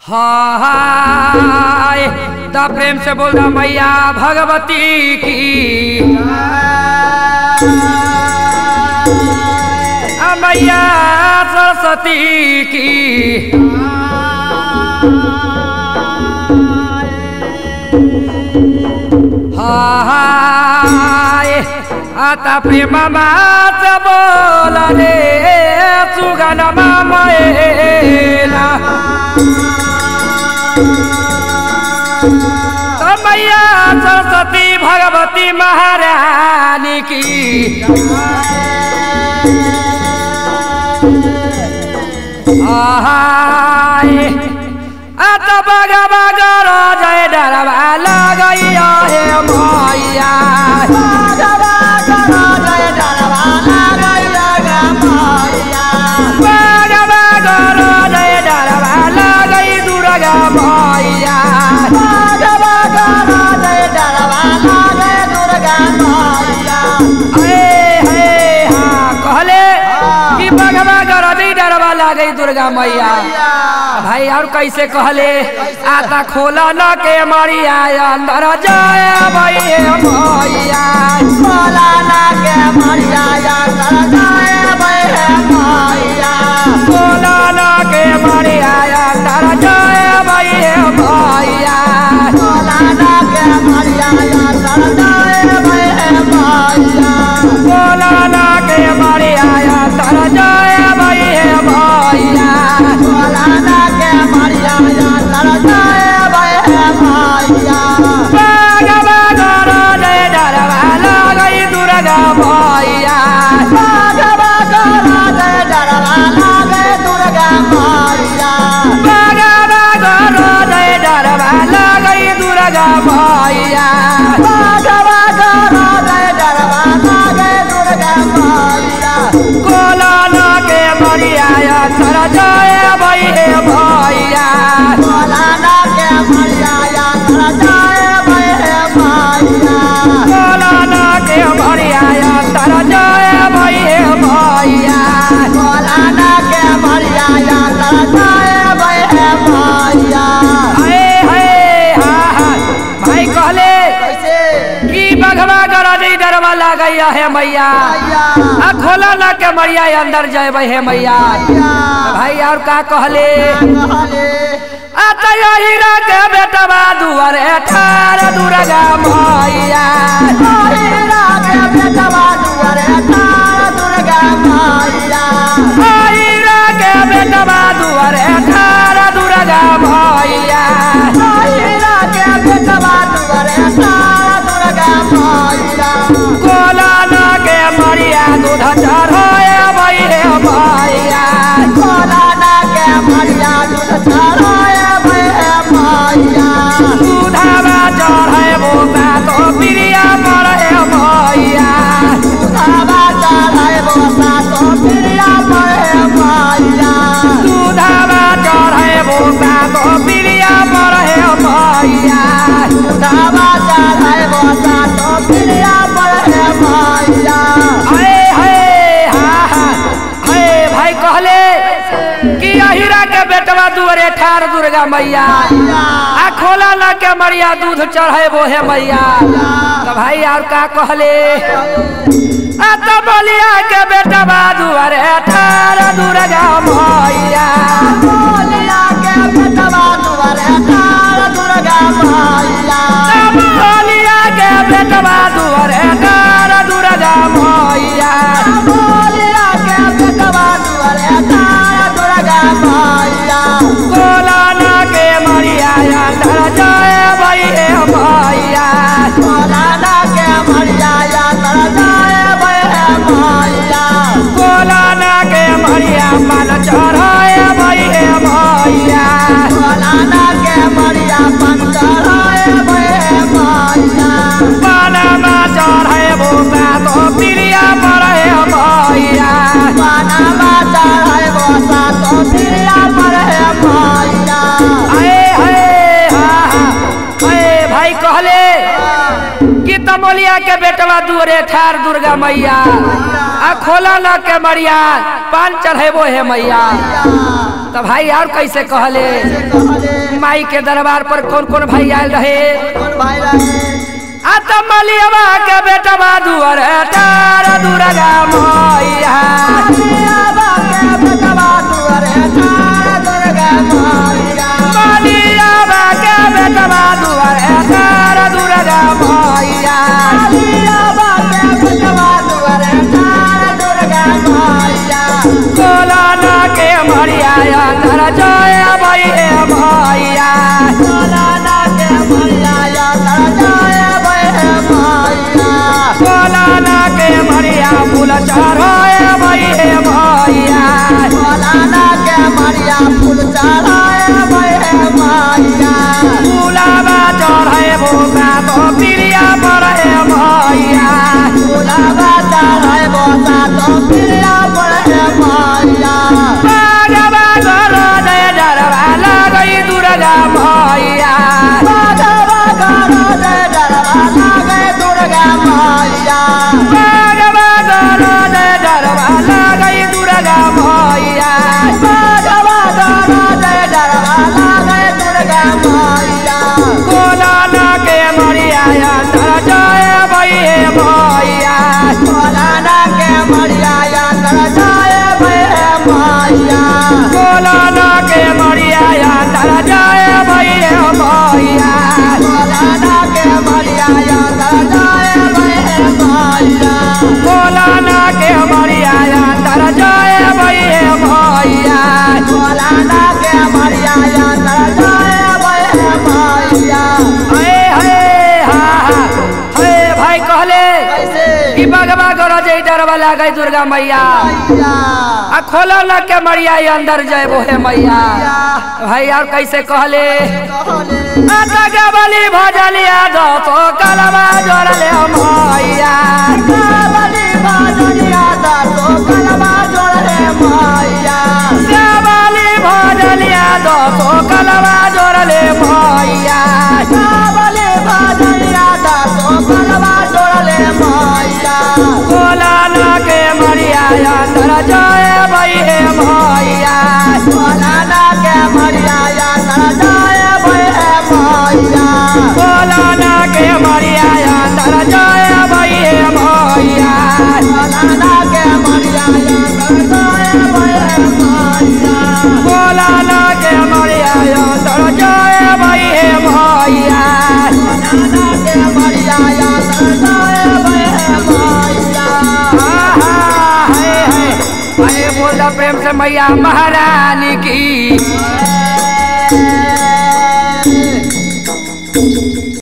हाय ता प्रेम से बोल रहा मैया भगवती की आ मैया सरस्वती की हाय आता प्रेम से बोल रे सुगन मैला तो मैया सरस्वती भगवती महारानी की आहाय अत बग बग जय डरवा लगैया हे मैया बग बग जय डरवा लगै दुर्गा मैया ए हे हाँ कहले कि बगवा गरदी डरवा लागई दुर्गा मैया भाई और कैसे कहले आता खोला न के मरिया अंदर जाए भैया मैया खोला न के मरिया अंदर जाए भैया मैया खोला न के मरिया अंदर जाए भैया मैया बगवा गरदी डरवा लागई दुर्गा मैया बगवा गरदी डरवा लागई दुर्गा मैया कोला न के मरिया अंदर जाए भैया मैया कोला न के मरिया अंदर जाए भैया मैया आए हाय हा हा भाई कहले कि बघवा गरदी डरवा लागैया है मैया आ खोला न के मरिया अंदर जाए हे मैया भाई और का कहले आ तो हीरा के बेटवा दुआरे ठार दुर्गा मैया हीरा के बेटवा दुआरे ठार दुर्गा मैया कोला न के मरिया दूध चढ़ाए भैया मैया दूधवा चढ़े बोता तो प्रिया पड़े मैया दूधवा चढ़े बोता तो प्रिया पड़े मैया अरे हे हा हा हे भाई कहले कि अहिरा के बेटवा दुआरे ठार दुर्गा मैया आ खोला न के मरिया दूध चढ़े बोहे मैया तो भाई और का कहले आ तो बलिया के बेटवा दुआरे ठार दुर्गा मैया बलिया के बेटवा दुआरे ठार दुर्गा मैया कोला न के मरिया अंदर जाए भैया मैया कोला न के मरिया मन चढ़ाए भैया मैया पानमा चढ़े भूसा तो प्रिया पड़े मैया आए हे हा हा हे भाई कहले कि तमोलिया के बेटवा दुअरे ठार दुर्गा मैया आ खोला न के मरिया पान चढ़ेबो हे मैया तो भाई और कैसे कहले कैसे कहले माई के दरबार पर कौन कौन भाई आयल रहे कौन भाई रहे आ तो मलियवा के बेटा दुआर तारा दुर्गा मैया बाबा के बेटवा दुआरे तारा दुर्गा मैया मलियवा के बेटा दुआर तारा दुर्गा मैया बाबा के बेटवा दुआरे तारा दुर्गा मैया कोलाना के मरिया अंदर जय भई मैया सोलाना के मैया या तारा जाए बहे मैया कोलाना के मरिया फूल चढ़ाए भई मैया सोलाना के मैया फूल चढ़ाए बहे मैया फूलावा चढ़ाए भोगा तो प्रिया पड़े मैया फूलावा चढ़ाए बोसा तो प्रिया बहे मैया बागवा गरो जय डरवा लगई दुर्गा मैया बाबा गरो जय डरवा लागे दुर्गा मैया बागवा गरो जय डरवा लगई दुर्गा मैया बाबा गरो जय डरवा लागे दुर्गा मैया कोलाना के मरिया अंदर जय भई मैया सोलाना के मैया या तर जाए बहे मैया कोलाना के मरिया अंदर जय भई मैया सोलाना के मैया या तर जाए बहे मैया कोलाना के मरिया अंदर जय भई मैया सोलाना के मैया या तर जाए बहे मैया हे हे हा हा हे भाई कहले कैसे कि बगवा गरो जय डरवा लागई दुर्गा मैया मैया आ खोलो न के मरिया अंदर जय बोहे मैया मैया भाई और कैसे कहले कहले आटा बलि भजलिया दो तो कलमा जोड़ले मैया कावली बाजनिया दा तो कलमा जोड़े मैया बलि भजलिया दो तो कलमा जोड़ले मैया कावली बाजनिया दा तो कलमा जोड़े मैया कोलाना के मरिया अंदर जय भई मैया सोलाना के मैया या तर जाए बहे मैया कोलाना के मरिया अंदर जय भई मैया सोलाना के मैया या तर जाए बहे मैया कोलाना के मरिया अंदर जय भई मैया सोलाना के मैया या तर जाए बहे मैया आहा, हाय, हाय। हाय, बोल दा प्रेम से मैया महारानी की